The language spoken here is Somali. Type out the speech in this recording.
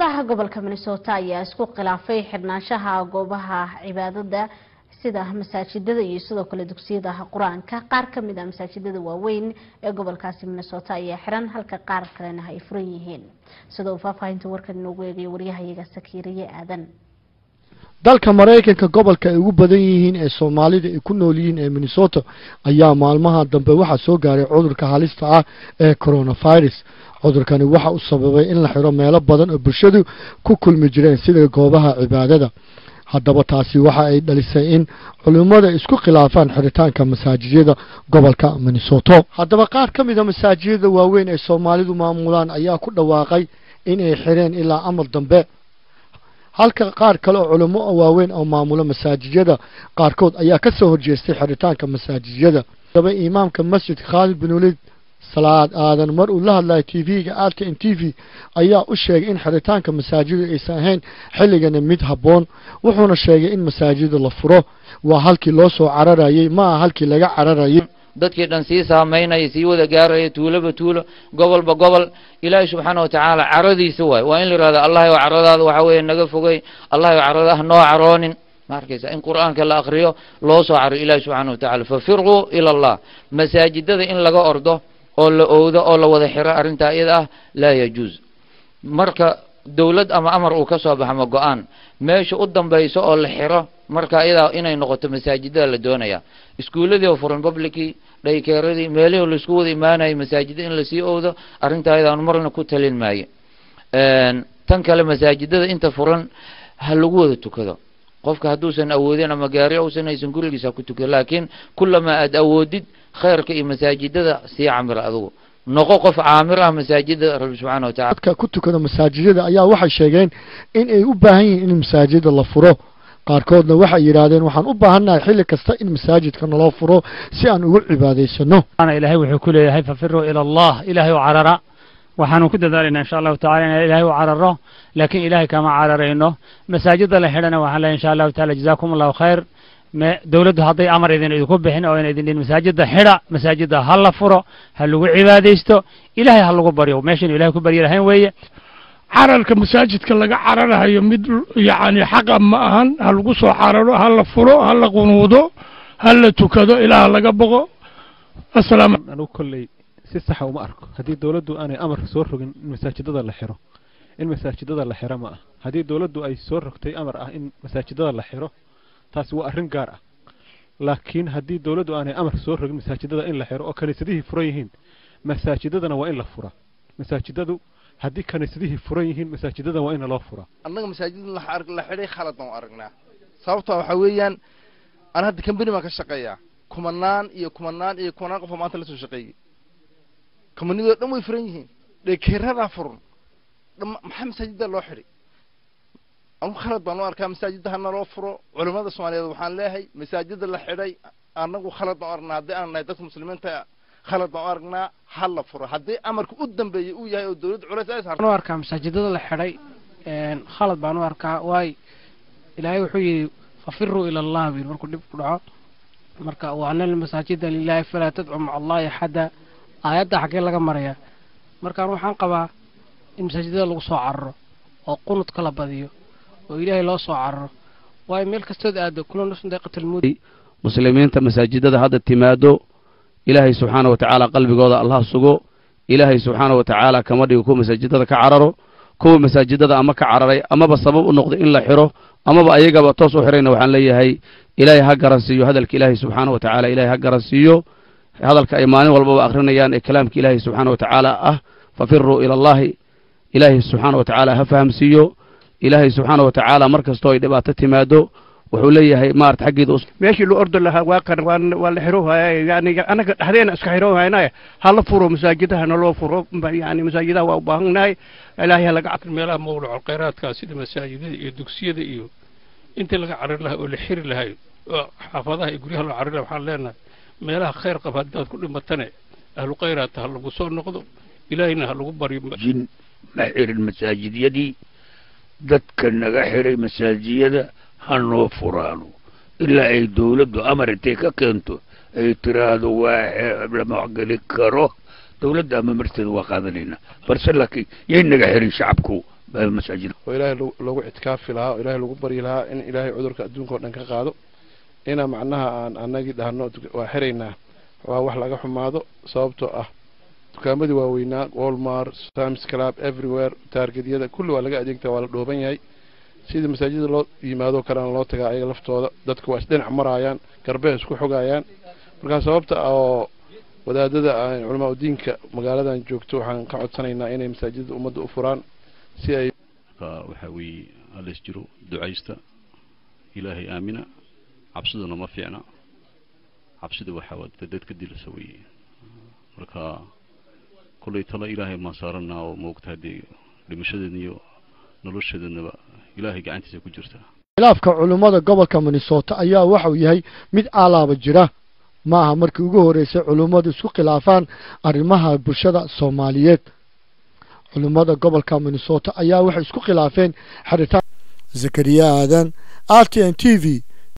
xaafadaha gobolka minnesota ayaa isku khilaafay xidhnaanshaha goobaha cibaadada sida masaajidada iyo sidoo kale dugsiyada qur-aanka qaar kamid a masaajidada waaweyn ee gobolkaasi minnesota ayaa xiran halka qaar kalena ay furan yihiin sida uu faahfaahinta warkan inoogu eegaya waryahayaga sakiiriye aadan dalka maraykanka gobolka ay ugu badan yihiin ee soomaalida ay ku nool yihiin ee minnesota ayaa maalmaha dambe waxaa soo gaaray cudurka halista ah ee coronavirus cudurkani waxa uu sababay in la xiro meelo badan oo bulshadu ku kulmi jireen sida goobaha cibaadada haddaba taasi waxa ay dhalisay in culimmada isku khilaafaan xiritaanka masaajijyada gobolka minnesota haddaba qaar ka mid a masaajijyada waaweyn ee soomaalidu maamulaan ayaa ku dhawaaqay in ay xireen ilaa amar dambe halka qaar kale oo culimo waaweyn oo maamula masaajijyada qaarkood ayaa ka soo horjeestay xiritaanka masaajijyada haddaba imaamka masjidka khaalid bin waliid salaad aadan mar uu la hadlayo t v-ga alkan t v ayaa u sheegay in xiritaanka masaajida aysan ahayn xilligana mid habboon wuxuuna sheegay in masaajida la furo waa halkii loo soo cararayay ma aha halkii laga cararayay dadkii dhan sii saamaynaya sii wada gaaraya tuuloba tuulo gobolba gobol ilaahay subxaana wa tacaala caradiisa waay waa in la yidhahdo allahay oo caradaada waxa weeye naga fogey allahay oo caradaha noo caroonin ma arkaysa in qur'aanka la akriyo loo soo cariyo ilahi subxaana wa tacala fafirquu ila allah masaajidada in laga ordo oo la owdo oo la wada xiro arrintaa iyada ah laa yajuuz marka dowlad ama amar uu ka soo baxmo go-aan meesha u dambayso oo la xiro marka iyadaa inay noqoto masaajidada la doonaya iskuuladii oo furan publicii dhaykeeradii meelihii laisku wada imaanayay masaajida in lasii owdo arrintaa iyadaan marna ku talin maayo tan kale masaajidada inta furan ha lagu wada tukado qofka hadduusan awoodin ama gaari uusan haysan gurigiisa ku tukado laakiin kulamaa aad awoodid khayrka iyo masaajidada sii camir adugu noqo qof caamir ah masaajida rabbi subxaana watacala dadka ku tukada masaajidada ayaa waxay sheegeen in ay u baahan yihiin in masaajida la furo qaarkoodna waxay yidhaahdeen waxaan u baahannahay xilli kasta in masaajidka naloo furo si aan ugu cibaadaysano ilaahay wuxuu ku leeyahay fafiruu ila allah ilaahay u carara waxaanu ku dadaalaynaa insha allahu tacala inaan ilaahay u cararo laakiin ilaahay kama cararayno masaajida la xidhana waxaan leeyahay insha allahu tacala jazaakum allahu khayr dowladdu hadday amar idin idinku bixin oo ina idin dhihin masaajida xidha masaajida ha la furo ha lagu cibaadaysto ilaahay ha lagu baryo meeshaynu ilahay ku baryi lahayn weeye cararka masaajidka laga cararahayo mid yacni xaqa ma ahan ha lagu soo cararo ha la furo ha la qunuudo ha la tukado ilaa laga boqo asalaam anugu kolley si saxa uma arko haddii dowladdu aanay amar soo rogin in masaajidada la xiro in masaajidada la xiro ma ah haddii dowladdu ay soo rogtay amar ah in masaajidada la xiro taasi waa arrin gaar ah laakiin haddii dowladdu aanay amar soo rogin masaajidada in la xiro oo kaniisadihii furan yihiin masaajidadana waa in la furaa masaajidadu haddii kaniisadihii furan yihiin masaajidada waa in loo furaa annaga masaajidada la xidhay khalad baan u aragnaa sababtoo waxaa weeyaan aan hadda kambani baan ka shaqeeyaa kumanaan iyo kumanaan iyo kumanaan qof oo maanta la soo shaqeeyey kambanidoo dhan way furan yihiin dhekeeradaa furan maxaa masaajidda loo xidhay anugu khalad baan u arkaa masaajidda hana loo furo culimmada soomaaliyeed waxaan leeyahay masaajidda la xidhay annagu khalad baan u aragnaa haddii aan nahay dadka muslimiinta khalad baan u aragnaa ha la furo haddii amarka u dambeeyey uu yahay oo dowladda culays ay saarto u arkaa masaajidada la xidhay khalad baan u arkaa waayo ilaahay wuxuu yidhi fafiruu ila allah buu yidhi markuu dhib ku dhaco marka waana lmasaajida lilaahi falaa tadcu maca allahi axada aayadda xaggee laga marayaa markaan waxaan qabaa in masaajidada lagu soo cararo oo qunudka la badiyo oo ilaahay loo soo cararo waayo meel kastood aado kula nafsun daaqitalmuud muslimiinta masaajidada hadda timaado ilaahay subxaana wa tacaala qalbigooda allah sugo ilaahay subxaana wa tacaala kama dhigo kuwa masaajidada ka cararo kuwa masaajidada ama ka cararay amaba sabab u noqdo in la xiro amaba ayagaba toos u xirayna waxaan leeyahay ilaahay ha garansiiyo hadalka ilaahay subxaana wa tacaala ilaahay ha garansiiyo hadalka ay maalin walbaba akrinayaan ee kalaamka ilaahay subxaana wa tacaala ah fafiruu ila allahi ilaahay subxaana wa tacaala ha fahamsiiyo ilaahay subxaana wa tacaala mar kastoo ay dhibaato timaado wuxuu leeyahay maarata xaggeeda meeshii loo ordo lahaa waa kan waa la xiroohaya yani anaga dhexdeena iska xiroohaynaya hala furo masaajidaha naloo furo yani masaajidaha waa u baahannahay ilaahay halaga meelaha mawlaco khayraadkaa sida masaajidada iyo dugsiyada iyo intii laga carari lahaa oo la xiri lahay oo xaafadaha iyo guryaha loo carari laha waxaan leenahay meelaha khayr qaba haddaad ku dhimatane ahlu khayraadta ha lagu soo noqdo ilaahayna ha lagu baryo jin ma xirin masaajidyadii dadka naga xiray masaajiyada ha noo furaano ilaa ay dowladdu amar intay ka keento ay tiraahdo waa lama geli karo dowladda ama marteeda waa qaadanaynaa balse laakiin yay naga xirin shacabku masaajid oo ilaahay lagu- lagu ictikaafi lahaa oo ilaahay lagu baryi lahaa in ilaahay cudurka adduunka oo dhan ka qaado ina macnaha aan anagii dhahno duk- waa xiraynaa waa wax laga xumaado sababtoo ah dukaamadii waaweynaa walmart sams club everywhere taargedyada kulli waa laga adeegtaa waa la dhooban yahay sidii masaajida loo yimaado kalena loo tagaa ayaga laftooda dadka waa isdhinac maraayaan garbeha isku xogayaan marka sababta oo wadaadada aan culamaa udiinka magaaladan joogto waxaan ka codsanaynaa inay masaajidda ummadda u furaan si ay marka waxaa weeye halis jiro ducaysta ilaahay aamina cabsiduna ma fiicna cabsida waxaa waa dad dadka dilasa weeye marka kollay talo ilaahay maan saaranaa oo moogta haddii dhimashadeedna iyo noloshadeednaba ilaahay gacantiisa ku jirta khilaafka culummada gobolka minnesota ayaa waxauu yahay mid aalaaba jira ma aha markii ugu horeysay culummadu isku khilaafaan arrimaha bulshada soomaaliyeed culummada gobolka minnesota ayaa waxay isku khilaafeen xiritaan zakariya aadan r t n t v